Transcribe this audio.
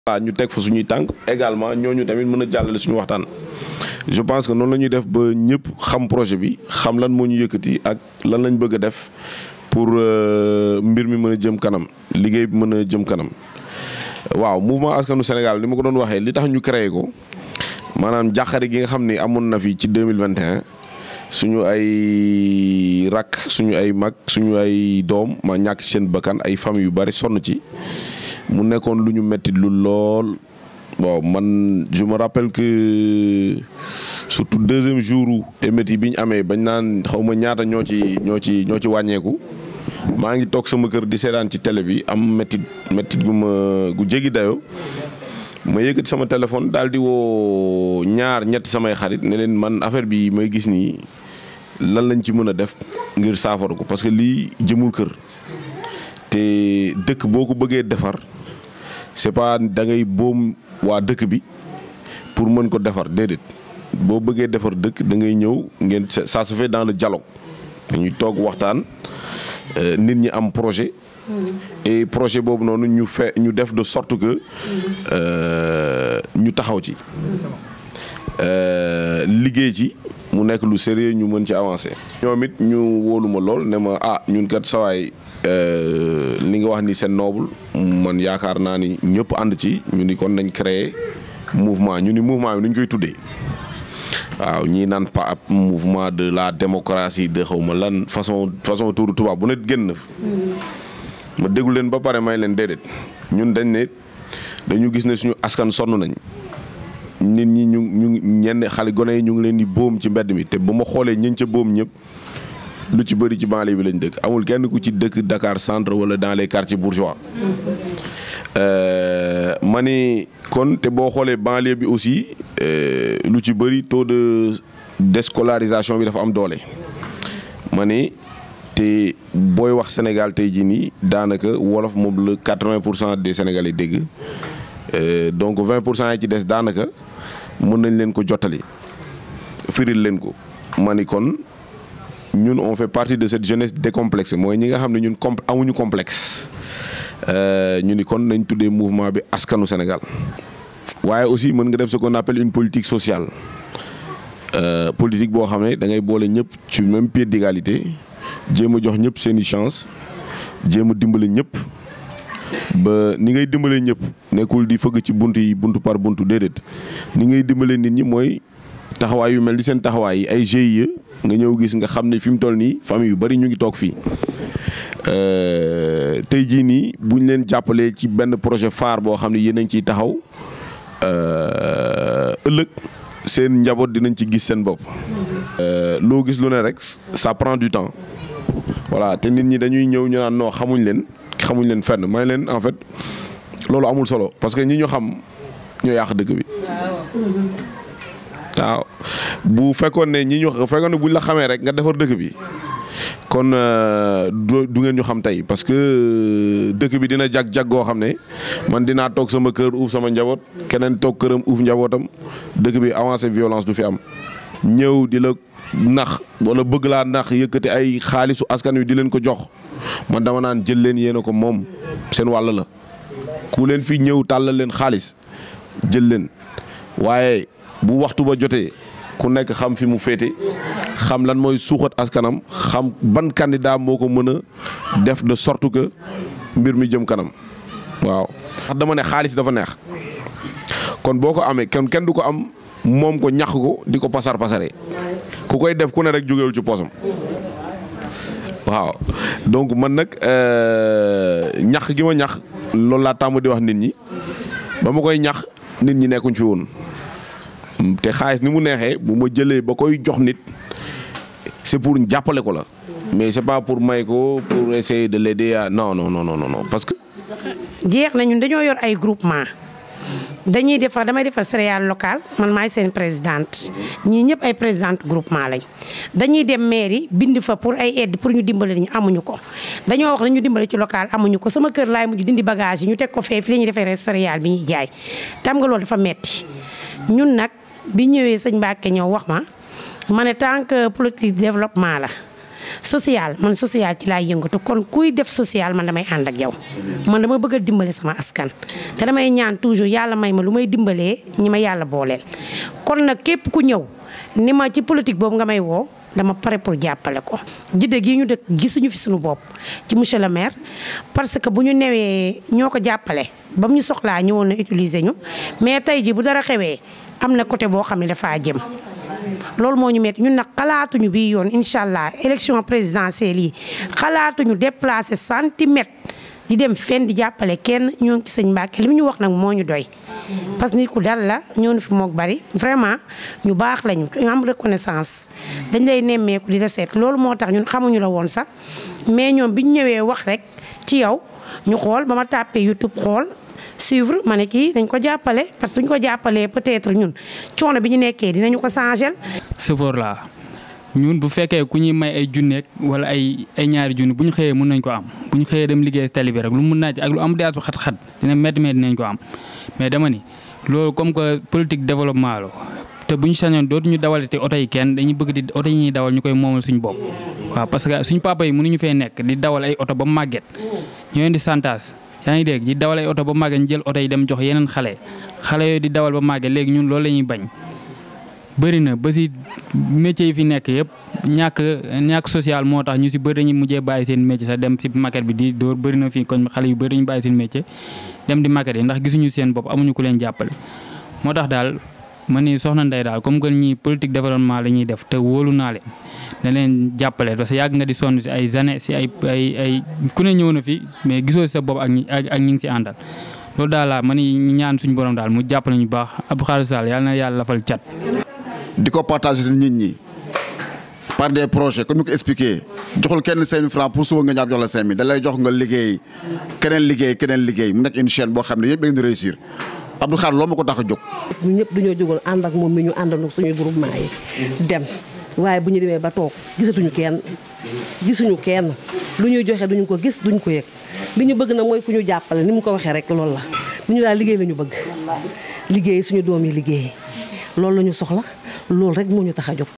waaw ñu teg fa suñuy tànk également ñooñu tamit mën a jàllale suñu waxtaan je pense que noonu la ñuy def ba ñëpp xam projet bi xam lan moo ñu yëkkati ak lan lañ bëgg a def pour mbir mi mën a jëm kanam liggéey bi mën a jëm kanam waaw mouvement askanu Sénégal ni ma ko doon waxee li tax ñu créé ko maanaam jàqare gi nga xam ni amoon na fi ci deux mille vingt et un suñu ay rakk suñu ay mag suñu ay doom ma ñàkk seen bakkan ay famille yu bari sonn ci mu nekkoon lu ñu metti lu lool bon man je me rappelle que surtout deuxième jour émeutes yi bi ñu amee bañ naan xaw ma ñaata ñoo ci ñoo ci ñoo ci wàññeeku maa ngi toog sama kër di seetaan ci télé bi am mettit mettit gu ma gu jéggi dayoo ma yëkkati sama téléphone daal di woo ñaar ñett samay xarit ne leen man affaire bi may gis nii lan lañ ci mën a def ngir saafara ko parce que lii jëmul kër te dëkk boo ko bëggee defar c'est pas da ngay boom waa dëkk bi pour mën ko defar déedéet boo bëggee defar dëkk da ngay ñëw ngeen ça se fait dans le dialogue dañuy toog waxtaan nit ñi am projet. et projet boobu noonu ñu fe ñu def de sorte que ñu taxaw ci liggéey ci mu nekk lu sérieux ñu mën ci avancer. ñoom it ñu wóoluma lool ne ma ah ñun kat sawaay li nga wax ni c'est noble man yaakaar naa ni ñëpp ànd ci ñu ni kon nañ créer mouvement ñu ni mouvement bi nu ñu koy tuddee waaw ñii naan pa ab mouvement de la démocratie de xaw ma lan façon façon tuuru tubaab bu ne génn ma déglu leen ba pare may leen déedéet ñun dañ ne dañu gis ne suñu askan sonn nañ nit ñi ñu ñu ñenn xale gone yi ñu ngi leen di boom ci mbedd mi te bu ma xoolee ñëñ ca boom ñëpp lu ci bëri ci banlieue bi lañ dëkk amul kenn ku ci dëkk Dakar centre wala dans les quartiers bourgeois ma ni kon te boo xoolee banlieue bi aussi lu ci bëri taux de déscolarisation bi dafa am doole ma ni te booy wax Sénégal tey jii nii daanaka wolof moom la quatre-vingt pour cent des Sénégalais dégg donc vingt pour cent yi ci des daanaka mën nañ leen ko jottali firil leen ko ma ni kon ñun on fait partie de cette jeunesse décomplexée mooy ñi nga xam ne ñun com amuñu complexe ñu ni kon nañ tuddee mouvement bi askanu Sénégal waaye aussi mën nga def ce qu'on appelle une politique sociale politique boo xam ne da ngay boole ñëpp ci même pied d'égalité jéem a jox ñëpp seeni chance jéem a dimbale ñëpp ba ni ngay dimbale ñëpp nekkul di fëgg ci bunt yi buntu par buntu déedéet ni ngay dimbale nit ñi mooy taxawaay yu mel ni seen taxawaay yi ay GIE nga ñëw gis nga xam ne fi mu toll nii famille yu bari ñu ngi toog fii tey jii nii buñ leen jàppalee ci benn projet phare boo xam ne yéen a ngi ciy taxaw ëllëg seen njaboot dinañ ci gis seen bopp. loo gis lu ne rek ça prend du temps voilà te nit ñi dañuy ñëw ñu naan non xamuñ leen xamuñ leen fenn may leen en fait loolu amul solo parce que ñi ñu xam ñoo yàq dëkk bi. waaw bu fekkoon ne ñi ñu fekkoon ne buñ la xamee rek nga defar dëkk bi kon du ngeen ñu xam tey parce que dëkk bi dina jag jag goo xam ne man dinaa toog sama kër uuf sama njaboot keneen toog këram uuf njabootam dëkk bi avancé violence du fi am. ñëw di la nax wala bëgg laa nax yëkkati ay xaalisu askan wi di leen ko jox man dama naan jël leen yéen a ko moom seen wàll la ku leen fi ñëw tàllal leen xaalis jël leen waaye. bu waxtu ba jotee ku nekk xam fi mu féete xam lan mooy suuxat askanam xam ban candidat moo ko mën a def de sorte que mbir mi jëm kanam waaw. ndax dama ne xaalis dafa neex kon boo ko amee kenn kenn du ko am moom ko ñax ko di ko pasar pasare ku koy def ku ne rek jógewul ci poosam waaw donc man nag ñax gi ma ñax loolu laa tàmm di wax nit ñi ba ma koy ñax nit ñi nekkuñ fi woon. te xaalis ni mu neexee bu ma jëlee ba koy jox nit c'est pour jàppale ko la mais c'est pas pour may ko pour essayer de l'aider à non non non non non parce que. jeex na ñun dañoo yor ay groupement dañuy defar damay defar céréale locale man maay seen présidente ñii ñëpp ay présidente groupement lañ dañuy dem mairie bind fa pour ay aide pour ñu dimbale ñu amuñu ko dañoo wax nañu dimbale ci local amuñu ko sama kër laay mujj dindi bagage yi ñu teg ko fee fi la ñuy defee céréale bi ñuy jaay tam nga loolu dafa metti ñun nag bi ñëwee sëñ Mbacke ñëw wax ma ma ne tant que politique développement la social man social ci laay yëngatu kon kuy def social man damay ànd ak yow man dama bëgg a dimbale sama askan te damay ñaan toujours yàlla may ma lu may dimbalee ñi ma yàlla booleel kon nag képp ku ñëw ni ma ci politique boobu nga may woo dama pare pour jàppale ko jidde gii ñu dëkk gisuñu fi suñu bopp ci monsieur le maire parce que bu ñu newee ñoo ko jàppale ba mu ñu soxlaa ñëwoon na utiliser ñu mais tey ji bu dara xewee am na côté boo xam ne dafaa jëm loolu moo ñu metti ñun nag xalaatuñu bii yoon incha allah élection présidentielle yi xalaatuñu déplacer centimètre di dem fenn di jàppale kenn ñoo ngi ci sëñ Mbàkke li mu ñu wax nag moo ñu doy. parce que nit ku dal la ñoo fi moog bari vraiment ñu baax lañu ñu am reconnaissance dañ lay nemmeeku di la seet loolu moo tax ñun xamuñu la woon sax mais ñoom bi ñu ñëwee wax rek ci yow ñu xool ba ma tàppee YouTube xool. suivre ma ne kii dañ ko jàppale parce que suñ ko jàppalee peut-être ñun coono bi ñu nekkee dinañu ko changer. sëfoor laa ñun bu fekkee ku ñuy may ay junneeg wala ay ay ñaari junni bu ñu xëyee mën nañ ko am bu ñu xëyee dem liggéey tali bi rek lu mun naaj ak lu am daas bu xat-xat dina métti métti dinañ ko am mais dama ni loolu comme que politique développement la te bu ñu sañoon dootuñu dawalati oto yi kenn dañuy bëgg di oto yi ñuy dawal ñu koy moomal suñu bopp. waaw parce que suñu papa yi mënuñu fee nekk di dawal ay oto ba màgget ñoo di santaas yaa ngi dégg di dawal ay oto ba màgget ñu jël oto yi dem jox yeneen xale xale yooyu di dawal ba màgget léegi ñun loolu la ñuy bañ. bëri na ba si métier yi fi nekk yëpp ñàkk ñàkk social moo tax ñu si bëri dañuy mujjee bàyyi seen métier sax dem si maquette bi di dóor bëri na fii kon xale yu bëri ñu bàyyi seen métier dem di maquette yi ndax gisuñu seen bopp amuñu ku leen jàppale. moo tax daal man ni soxna Ndeye daal comme que ñi politique développement la ñuy def te wóolu naa leen na leen jàppale parce que yàgg nga di sonn si ay années si ay ay ay ku ne ñëw na fi mais gisoo si sa bopp ak ñi ak ñi ngi si àndal. loolu daal laa man ni ñaan suñu borom daal mu jàppale ñu baax Abdou Khadre Sall yàlla na yàlla lafal cat. di ko partager nit ñi par des projets comme ni ko expliqué joxul kenn 5000 francs pour suba nga ñaar jox la 5000 da lay jox nga liggéey keneen liggéey keneen liggéey mu nekk une chaîne boo xam ne yëpp da ngeen di réussir Abdou Khadre loolu ma ko tax a jóg. ñun ñëpp dañoo jógoon ànd ak moom mi ñu àndandoo suñu groupement yi dem waaye bu ñu demee ba toog gisatuñu kenn gisuñu kenn lu ñuy joxe duñu ko gis duñu ko yëg li ñu bëgg nag mooy ku ñu jàppale ni mu ko waxee rek loolu la lu ñu daal liggéey la ñu bëgg liggéey suñu doom yi liggéey loolu la ñu soxla loolu rek moo ñu tax a jóg